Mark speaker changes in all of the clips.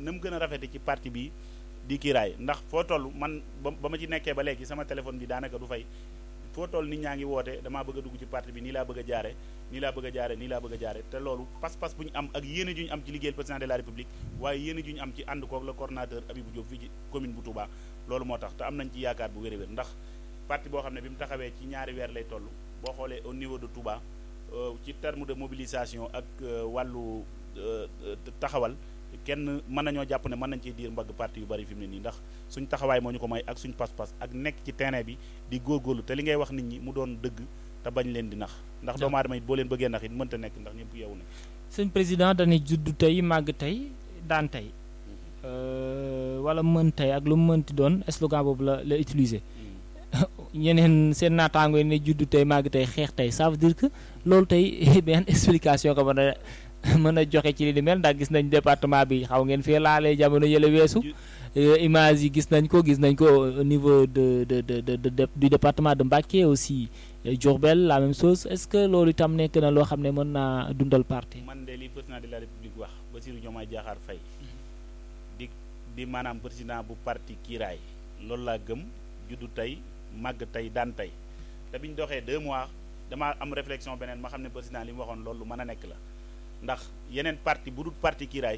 Speaker 1: na mu gën a rafete ci parti bi di kiiraay ndax foo toll man ba ba ma ci nekkee ba léegi sama téléphone bi daanaka du fay foo toll nit ñaa ngi woote damaa bëgg a dugg ci parti bi nii laa bëgg a jaare nii laa bëgg a jaare nii laa bëgg a jaare te loolu pas-pas bu ñu am ak yéene ju ñu am ci liggéeyal président de la république waaye yéene ju ñu am ci ànd koog le coordonnateur Abibou Diop fii ci commune bu Touba loolu moo tax te am nañ ci yaakaar bu wér a wér ndax parti boo xam ne bi mu taxawee ci ñaari weer lay toll boo xoolee au niveau de Touba ci terme de mobilisation ak wàllu taxawal kenn mën nañoo jàpp ne mën nañ ciy diir mbagg parti yu bari fi mu ne nii ndax suñ taxawaay moo ñu ko may ak suñ pas-pas ak nekk ci terrain bi di góorgóorlu te li ngay wax nit ñi mu doon dëgg te bañ leen di nax ndax doomu aadama it boo leen bëggee nax it mënta nekk ndax ñëpp yeewu na
Speaker 2: sëñ président dañuy juddu tey màgg tey daan tey wala mën tey ak lu mu mënti doon slogan boobu la la utiliser ñeneen seen naataango yi ne juddu tey màgg tey xeex tey ça veut dire que loolu tey benn explication ko mën a mën a joxe ci li ni mel ndax gis nañ département bi xaw ngeen fee laalee jamono yële weesu image yi gis nañ ko gis nañ ko au niveau de de de de du département de Mbacké aussi Diourbel la même chose est-ce que loolu itam nekk na loo xam ne mën naa dundal parti
Speaker 1: man de li président de la république wax Bassirou Diomaye Diakhar Faye di di maanaam président bu parti kiiraay loolu laa gëm juddu tey màgg tey daan tey te biñ doxee deux mois damaa am réflexion beneen ma xam ne président li mu waxoon loolu mën a nekk la ndax yeneen parti bu dul parti kiiraay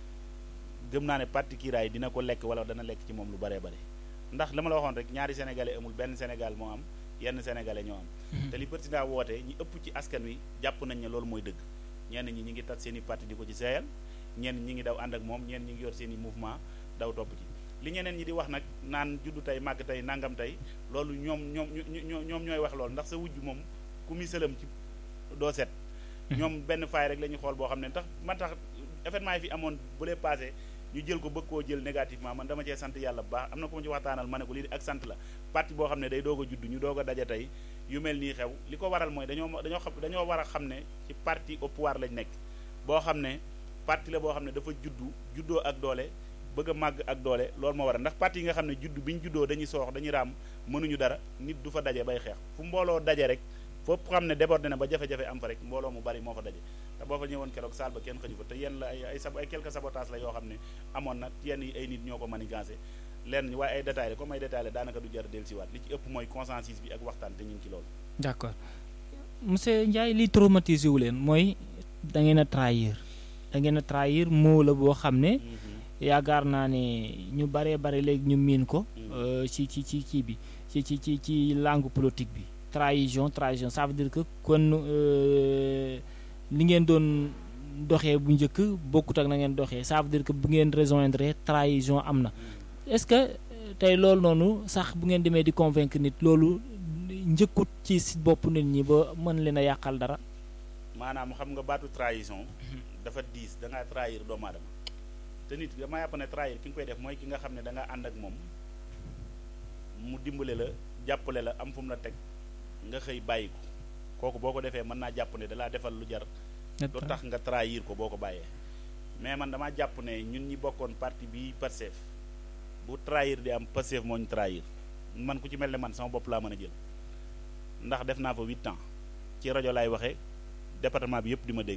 Speaker 1: gëm naa ne parti kiiraay dina ko lekk wala dana lekk ci moom lu bare bare ndax la ma la waxoon rek ñaari sénégalais amul benn sénégal moo am yenn sénégalais ñoo am te li président woote ñi ëpp ci askan wi jàpp nañ ne loolu mooy dëgg ñenn ñi ñi ngi tat seen i parti di ko ci seeyal ñenn ñi ngi daw ànd ak moom ñenn ñi ngi yor seen i mouvement daw topp ci li ñeneen ñi di wax nag naan juddu tey màgg tey nangam tey loolu ñoom ñoom ñoom ñooy wax loolu ndax sa wujj moom ku muy sëlam ci doo set ñoom benn faay rek la ñuy xool boo xam ne tax man tax événement yi fi amoon bu lee passé ñu jël ko bëgg koo jël négativement man dama cee sant yàlla bu baax am na ko ma ci waxtaanal ma ne ko lii ak sant la parti boo xam ne day doog a judd ñu doog a daje tey yu mel nii xew li ko waral mooy dañoo dañoo xam dañoo war a xam ne ci parti au pouvoir lañ nekk boo xam ne parti la boo xam ne dafa juddu juddoo ak doole bëgg a màgg ak doole loolu moo waral ndax parti yi nga xam ne judd bi ñu juddoo dañuy soox dañuy raam mënuñu dara nit du fa daje bay xeex fu mbooloo daje rek foofu xam ne débordé na ba jafe-jafe am fa rek mbooloo mu bari moo fa daje te boo fa ñëwoon keroog saal ba kenn xëju fa te yenn la ay ay sab ay quelques sabotage la yoo xam ne amoon na yenn yi ay nit ñoo ko manigancé lenn ñi waaye ay détails la comme ay détails la daanaka du jar del siwaat li ci ëpp mooy consensus bi ak waxtaan te ñu ngi ci loolu
Speaker 2: d'accord monsieur Ndiaye li traumatisé wu leen mooy da ngeen a trahir da ngeen a trahir moo la boo xam ne yaakaar naa ne ñu baree bare léegi ñu miin ko ci ci ci kii bi ci ci ci ci langue politique bi trahison trahison ça veut dire que kon li ngeen doon doxee bu njëkk bokkut ak na ngeen doxee ça veut dire que bu ngeen rejoindre trahison am na est-ce que tey loolu noonu sax bu ngeen demee di convaincre nit loolu njëkkut ci si bopp nit ñi ba mën leen a yàqal dara
Speaker 1: maanaam xam nga baatu trahison dafa diis da ngaa trahir doomu aadama te nit dama yàpp ne trahir ki nga koy def mooy ki nga xam ne da nga ànd ak moom mu dimbale la jàppale la am fu mu la teg nga xëy bàyyi ko kooku boo ko defee mën naa jàpp ne dalaa defal lu jar lu tax nga trahir ko boo ko bàyyee mais man damaa jàpp ne ñun ñi bokkoon parti bi Pastef bu trahir di am Pastef moo ñu trahir man ku ci mel ne man sama bopp laa mën a jël ndax def naa fa huit ans ci rajo laay waxee département bi yëpp di ma dégg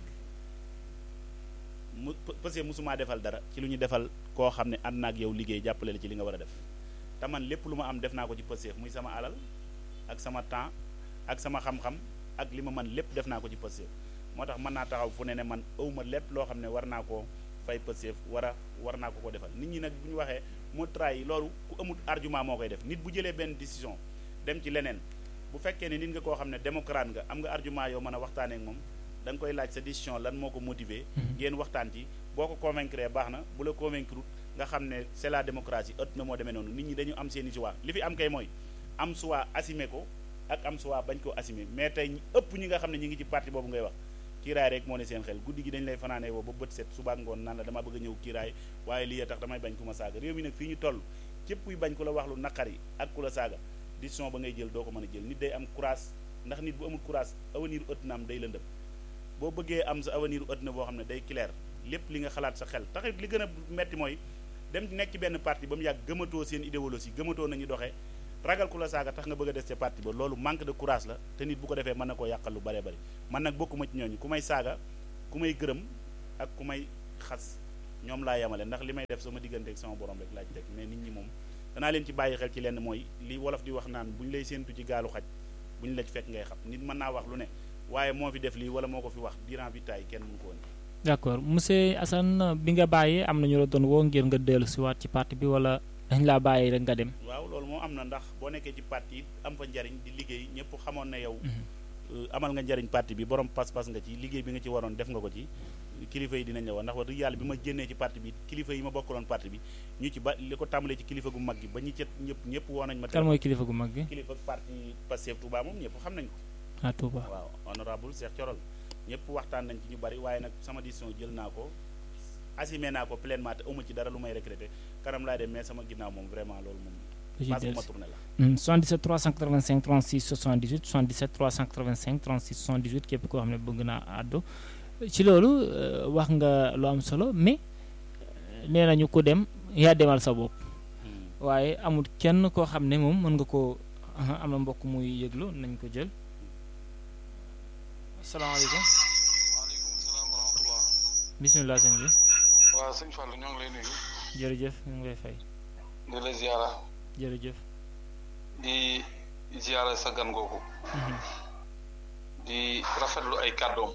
Speaker 1: mu Pastef mosumaa defal dara ci lu ñu defal koo xam ne ànd na ak yow liggéey jàppale la ci li nga war a def te man lépp lu ma am def naa ko ci Pastef muy sama alal ak sama temps ak sama xam-xam ak li ma man lépp def naa ko ci Pastef moo tax mën naa taxaw fu ne ne man awma lépp loo xam ne war naa koo fay Pastef war a war naa ko ko defal nit ñi nag bu ñu waxee moo trahi loolu ku amul argument moo koy def nit bu jëlee benn décision dem ci leneen bu fekkee ne nit nga koo xam ne démocrate nga am nga argument yoo mën a waxtaanee ak moom da nga koy laaj sa décision lan moo ko motiver ngeen waxtaan ci boo ko convaincre baax na bu la convaincre nga xam ne c'est la démocratie ëtt na moo demee noonu nit ñi dañu am seeni choix li fi am kay mooy am choix assumé ko ak am choix bañ koo assumé mais tey ëpp ñi nga xam ne ñi ngi ci parti boobu ngay wax kiiraay rek moo ne seen xel guddi gi dañ lay fanaanee woo ba bët set suba ngoon naan la dama bëgg a ñëw kiiraay waaye lii tax damay bañ ku ma saaga réew mi nag fii ñu toll képp kuy bañ ku la wax lu naqari ak ku la saaga décision ba ngay jël doo ko mën a jël nit day am courage ndax nit bu amul courage avenir ëtt na am day lëndëm boo bëggee am sa avenir ëtt na boo xam ne day clair lépp li nga xalaat sa xel taxit li gën a metti mooy dem nekk ci benn parti ba mu yàgg gëmatoo seen idéologie gëmatoo nañu doxee ragal ku la saaga tax nga bëgg a des ca parti ba loolu manque de courage la te nit bu ko defee mën na koo yàqal lu bare bari man nag bokkuma ci ñooñu ku may saaga ku may gërëm ak ku may xas ñoom laa yemale ndax li may def sama diggante ak sama borom rek laaj teg mais nit ñi moom danaa leen ci bàyyi xel ci lenn mooy li wolof di wax naan bu ñu lay séentu ci gaalu xaj bu ñu la ci fekk ngay xam nit mën naa wax lu ne waaye moo fi def lii wala moo ko fi wax durant bi taay kenn mënu ko woon
Speaker 2: d'accord monsieur Assane bi nga bàyyee am na ñu la doon woo ngir nga dellu si waat ci parti bi wala dañ laa bàyyi rek nga dem.
Speaker 1: waaw loolu moo am na ndax boo nekkee ci parti am fa njariñ di liggéey ñëpp xamoon na yow. amal nga njariñ parti bi borom pas-pas nga ci liggéey bi nga ci waroon def nga ko ci kilifa yi dinañ la wax ndax wax dëgg yàlla bi ma génnee ci parti bi kilifa yi ma bokkaloon parti bi ñu ci ba li ko tàmbalee ci kilifa gu mag gi ba ñi cet ñëpp ñëpp woo nañ ma.
Speaker 2: kan mooy kilifa gu mag gi.
Speaker 1: kilifa parti Pastef Touba moom ñëpp xam nañ ko.
Speaker 2: ah Touba
Speaker 1: waaw honorable Cheikh Thiorol ñëpp waxtaan nañ ci ñu bari waaye nag sama décision jël naa ko assumé naa ko pleinement te amu ci dara lu may regretté kanam laay dem mais sama ginnaaw moom vraiment loolu moom. pas bu ma tourné la.
Speaker 2: 77 385 36 78 77 385 36 78 képp koo xam ne bëgg naa àddu ci loolu wax nga lu am solo mais nee nañu ko dem yaa demal sa bopp. waaye amul kenn koo xam ne moom mën nga koo am na mbokk muy yëglu nañ ko jël. asalaamaaleykum.
Speaker 3: waaleykum salaam wa rahmatulah.
Speaker 2: bisimilah sëñ bi.
Speaker 3: waaw sëñ Fall ñoo ngi lay nuyu.
Speaker 2: jërëjëf ñu ngi lay fay.
Speaker 3: di la ziara.
Speaker 2: jërëjëf.
Speaker 3: di ziara sa gan googu. di rafetlu ay kàddoom.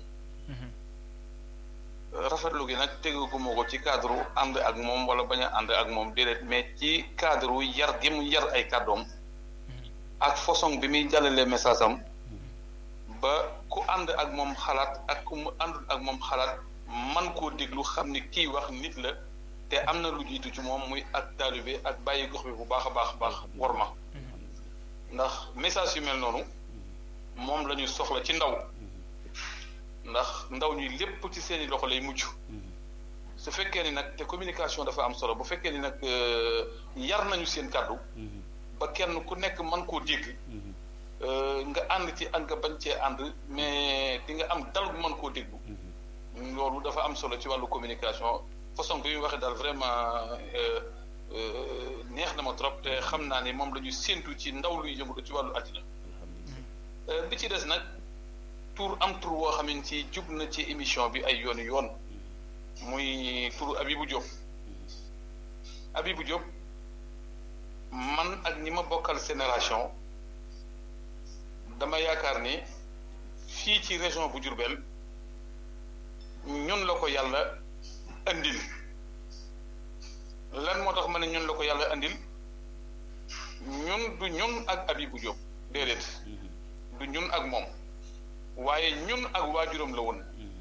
Speaker 3: rafetlu gi nag tegaguma ko ci cadre ànd ak moom wala bañ a ànd ak moom déedéet mais ci cadre yar gi mu yar ay kàddoom. ak façon bi muy jàllalee message am. ba ku ànd ak moom xalaat ak ku mu àndul ak moom xalaat man koo déglu xam ni kii wax nit la te am na lu jiitu ci moom muy ak taalibe ak bàyyi gox bi bu baax a baax baax war ma ndax message yu mel noonu moom la ñu soxla ci ndaw ndax ndaw ñi lépp ci seeni loxo lay mujj su fekkee ni nag te communication dafa am solo bu fekkee ni nag yar nañu seen kàddu ba kenn ku nekk man koo dégg nga ànd ci ak nga bañ cee ànd mais di nga am dal bu mën koo déglu loolu dafa am solo ci wàllu communication façon bi muy waxee daal vraiment neex na ma trop te xam naa ne moom la ñu séentu ci ndaw luy yëngu ci wàllu àddina bi ci des nag tur am tur woo xam ne ci jub na ci émission bi ay yoon yoon muy turu Abibou Diop Abibou Diop man ak ñi ma bokkal génération dama yaakaar ni fii ci région bu Diourbel ñun la ko yàlla andil lan moo tax ma ne ñun la ko yàlla andil ñun du ñun ak Abibou Diop déedéet du ñun ak moom waaye ñun ak waajuram la woon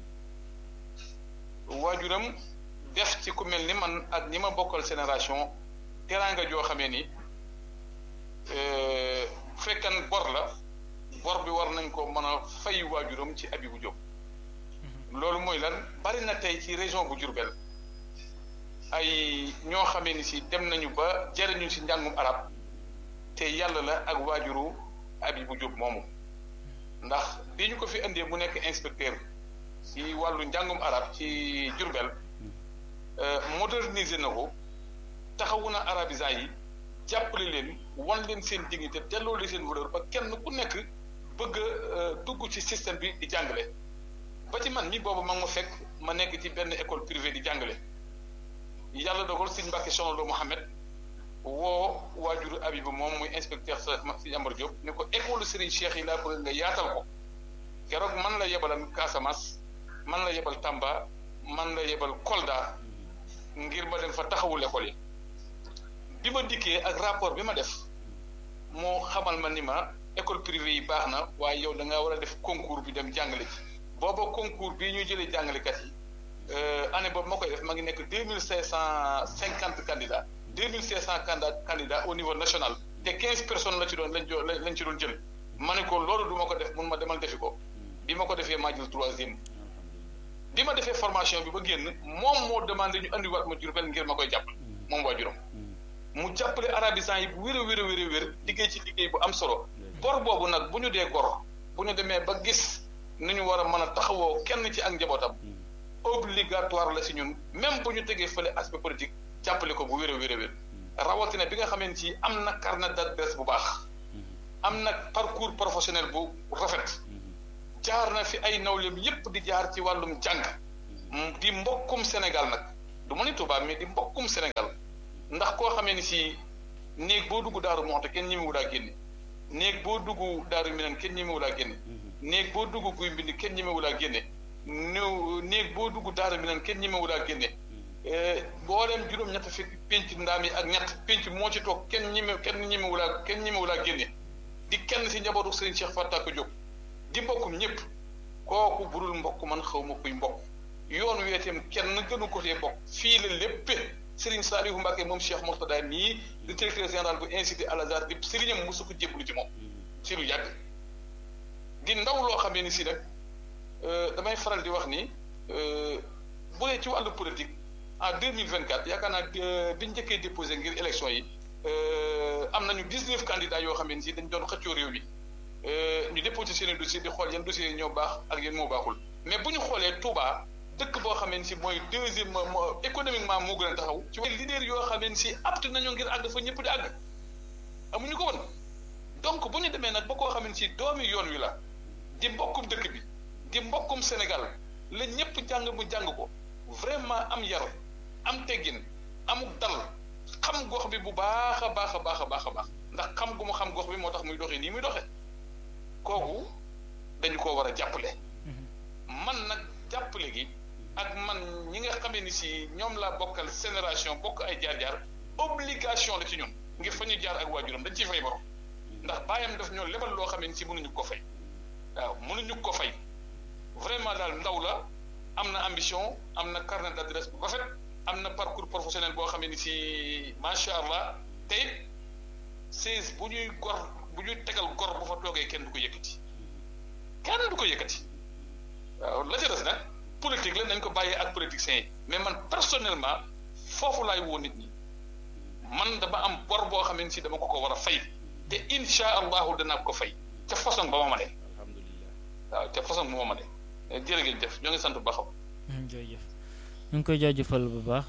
Speaker 3: waajuram def ci ku mel ni man ak ñi ma bokkal génération teraanga joo xamee ni fekkan bor la bor bi war nañ ko mën a fay waajuram ci Abibou Diop loolu mooy lan bari na tey ci région bu Diourbel ay ñoo xamee ni si dem nañu ba jariñu si njàngum arab te yàlla la ak waajuru Abibou Diop moomu ndax bi ñu ko fi indee mu nekk inspecteur ci wàllu njàngum arab ci Diourbel moderniser na ko taxawu na arabisant yi jàppale leen wan leen seen dignité delloo leen seen valeur ba kenn ku nekk bëgg a dugg ci système bi di jàngale ba ci man mi boobu ma ma fekk ma nekk ci benn école privée di jàngale yàlla dogal sëñ Mbàkke Soxna Lo Mohamed woo waajuru Abibu moom muy inspecteur sa sëñ Amar Diop ni ko école Serigne Cheikh yi laa bëgg nga yaatal ko keroog man la yebalan Casamance man la yebal Tamba man la yebal Kolda ngir ma dem fa taxawul école yi bi ma dikkee ak rapport bi ma def moo xamal ma ni ma école privée yi baax na waaye yow da ngaa war a def concours bi dem jàngale ci booba concours bii ñuy jëlee jàngalekat yi année boobu ma koy def ma ngi nekk deux mille cinq cent cinquante candidats deux mille cinq cent candidats au niveau national te quinze personnes la ci doon lañ jo lañ ci doon jël ma ne ko loolu du ma ko def mun ma demal defi ko bi ma ko defee maa jël troisième bi ma defee formation bi ba génn moom moo demandé ñu andiwaat ma Jurbel ngir ma koy jàpp moom waa juróom mu jàppale arabisant yi bu wér a wér a wér a wér liggéey ci liggéey bu am solo gor boobu nag bu ñu dee gor bu ñu demee ba gis ni ñu war a mën a taxawoo kenn ci ak njabootam obligatoire la si ñun même bu ñu tegee fële aspect politique jàppale ko bu wér a wér a wér rawatina bi nga xamante ci am na carnet d'adresse bu baax am na parcours professionnel bu rafet jaar na fi ay nawleem yépp di jaar ci wàllum jàng di mbokkum Sénégal nag du ma ni Touba mais di mbokkum Sénégal ndax koo xamee ni si néeg boo dugg daaru moxte kenn ñemewu laa génne néeg boo dugg daaru minan kenn ñemewu laa génne néeg boo dugg guy mbind kenn ñemewu laa génne néew néeg boo dugg daaru minan kenn ñemewu laa génne booleem juróom-ñett fi pénc ndaam yi ak ñett pénc moo ci toog kenn ñeme kenn ñemewu laa kenn ñemewu laa génne di kenn si njabootu Serigne Cheikh Fatta ko jóg di mbokkum ñëpp kooku burul mbokk man xaw ma kuy mbokk yoon weeteem kenn gënu ko tee bokk fii la léppe Serigne Saliou Mbacke moom Cheikh Mourtada nii di directeur général bu institut Al Azhar di sëriñam mosu ko jébbalu ci moom si lu yàgg di ndaw loo xamee ni si nag damay faral di wax ni bu dee ci wàllu politique en deux mille vingt quatre yaakaar naa biñ njëkkee déposé ngir élection yi am nañu dix neuf candidats yoo xamee ni si dañ doon xëccoo réew mi ñu déposé seen i dossier di xool yan dossiers yi ñoo baax ak yéen moo baaxul mais bu ñu xoolee Touba dëkk boo xamee ni si mooy deuxième économiquement moo gën a taxaw ci wàllu leader yoo xamee ni si apte nañoo ngir àgg fa ñëpp di àgg amuñu ko woon donc bu ñu demee nag ba koo xamee ni si doomi yoon wi la di mbokkum dëkk bi di mbokkum Sénégal la ñëpp jàng mu jàng ko vraiment am yar am teggin amuk dal xam gox bi bu baax a baax a baax a baax a baax ndax xam gu mu xam gox bi moo tax muy doxee nii muy doxee kooku dañu ko war a jàppale man nag jàppale gi ak man ñi nga xamee ni si ñoom laa bokkal génération bokk ay jaar-jaar obligation la ci ñun ngir fa ñu jaar ak waajuram dañ ciy fay borom ndax bàyyam daf ñoo lebal loo xamee ni si mënuñu ko fay waaw mënuñu ko fay vraiment daal ndaw la am na ambition am na carnet d'adresse bu rafet am na parcours professionnel boo xamee ni si macha allah te it siis bu ñuy gor bu ñuy tegal gor bu fa toogee kenn du ko yëkkati kenn du ko yëkkati waaw la ca des nag politique la nañ ko bàyyee ak politiciens yi mais man personnellement foofu laay woo nit ñi man dama am bor boo xamee ni si dama ko ko war a fay te insha allahu danaa ko fay ca façon ba ma ma de waaw ca façon ba ma ma de jërëjëf ñoo ngi sant bu baax
Speaker 2: jërëjëf ñu ngi koy jaajëfal bu baax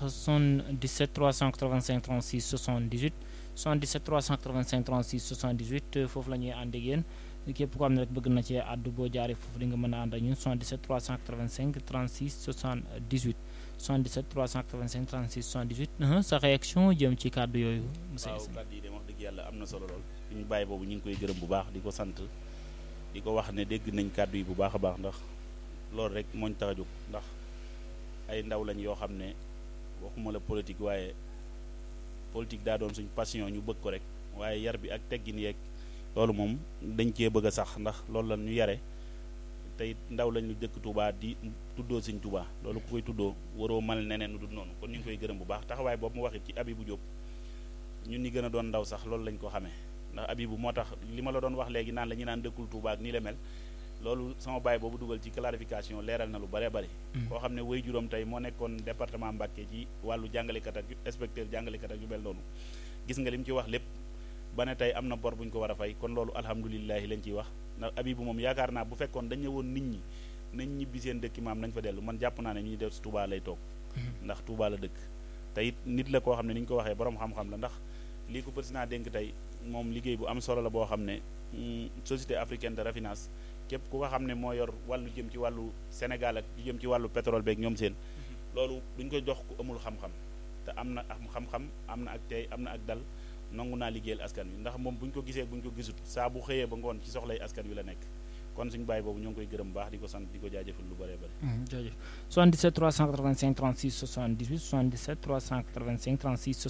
Speaker 2: 77 385 36 78 77 385 36 78 foofu la ñuy ànd ak yéen képp ko xam ne rek bëgg na cee àddu boo jaaree foofu di nga mën a ànd ak ñun 77 385 36 78 77 385 36 78 sa réaction jëm ci kàddu yooyu. monsieur
Speaker 1: waaw kàddu yi de wax dëgg yàlla am na solo lool suñu bàyyi boobu ñu ngi koy gërëm bu baax di ko sant di ko wax ne dégg nañ kàddu yi bu baax a baax ndax loolu rek mooñ tax a jóg ndax ay ndaw lañ yoo xam ne waxuma la politique waaye politique daa doon suñ passion ñu bëgg ko rek waaye yar bi ak teggin yeeg loolu moom dañ cee bëgg a sax ndax loolu la ñu yare tey ndaw lañ lu dëkk Touba di tuddoo Sëñ Touba loolu ku koy tuddoo waroo mal neneen nu dul noonu kon ñu ngi koy gërëm bu baax taxawaay boobu mu waxit ci Abibou Diop ñun ñi gën a doon ndaw sax loolu lañ ko xamee ndax Abibou moo tax li ma la doon wax léegi naan la ñu naan dëkkul Touba ak nii la mel loolu sama baay boobu dugal ci clarification leeral na lu bare bari koo xam ne way juróom tey moo nekkoon département Mbacké ci wàllu jàngalekat ak inspecteur jàngalekat ak yu mel noonu gis nga li mu ci wax lépp ba ne tey am na bor bu ñu ko war a fay kon loolu alhamdulilahi lañ ciy wax ndax Abibou moom yaakaar naa bu fekkoon dañ ñëwoon nit ñi nañ ñibbi seen dëkki maam nañ fa dellu man jàpp naa ne ñu def Touba lay toog ndax Touba la dëkk te it nit la koo xam ne ni ñu ko waxee borom xam-xam la ndax lii ko président dénk tey moom liggéey bu am solo la boo xam ne société africaine de raffinage képp ku ko xam ne moo yor wàllu jëm ci wàllu Sénégal ak jëm ci wàllu pétrole beeg ñoom seen loolu duñ ko jox ku amul xam-xam te am na am xam-xam am na ak tey am na ak dal nangu naa liggéeyal askan wi ndax moom bu ñu ko gisee bu ñu ko gisut saa bu xëyee ba ngoon ci soxlay askan wi la nekk kon suñu bàyyi boobu ñoo ngi koy gërëm baax di ko sant di ko jaajëfal lu bëree bëri.
Speaker 2: jaajëf 77 385 36 78 77 385 36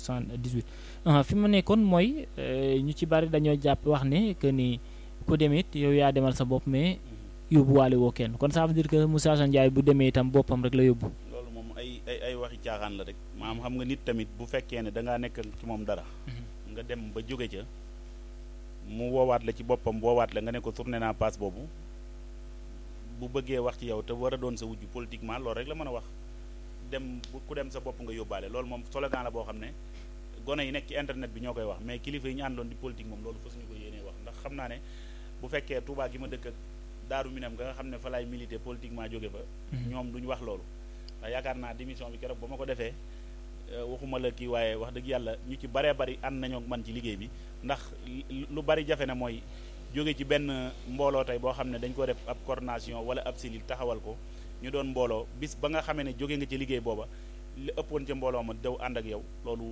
Speaker 2: 78 fi ma nekkoon mooy ñu ci bari dañoo jàpp wax ne que ni ku dem it yow yaa demal sa bopp mais yóbbuwaale woo kenn kon ça veut dire que Moussa Assane Ndiaye bu demee itam boppam rek la yóbbu.
Speaker 1: loolu moom ay ay ay waxi caaxaan la rek maam xam nga nit tamit bu fekkee ne da ngaa nekk ci moom dara. nga dem ba jóge ca mu woowaat la ci boppam woowaat la nga ne ko tourné naa passe boobu bu bëggee wax ci yow te war a doon sa wujju politiquement loolu rek la mën a wax dem ku dem sa bopp nga yóbbaale loolu moom slogan la boo xam ne gone yi nekk ci internet bi ñoo koy wax mais kilifa yi ñu àndoon di politique moom loolu fas ñu ko yéenee wax ndax xam naa ne bu fekkee Touba gi ma dëkk ak Daaru Minam nga nga xam ne fa laay milité politiquement jóge fa ñoom duñu wax loolu ndax yaakaar naa démission bi keroog ba ma ko defee waxuma la kii waaye wax dëgg yàlla ñu ci baree bari ànd nañoo ak man ci liggéey bi ndax lu bari jafe na mooy jóge ci benn mbooloo tey boo xam ne dañ ko def ab coordination wala ab cellule taxawal ko ñu doon mbooloo bis ba nga xamee ne jóge nga ci liggéey booba li ëppoon ca mbooloo ma daw ànd ak yow loolu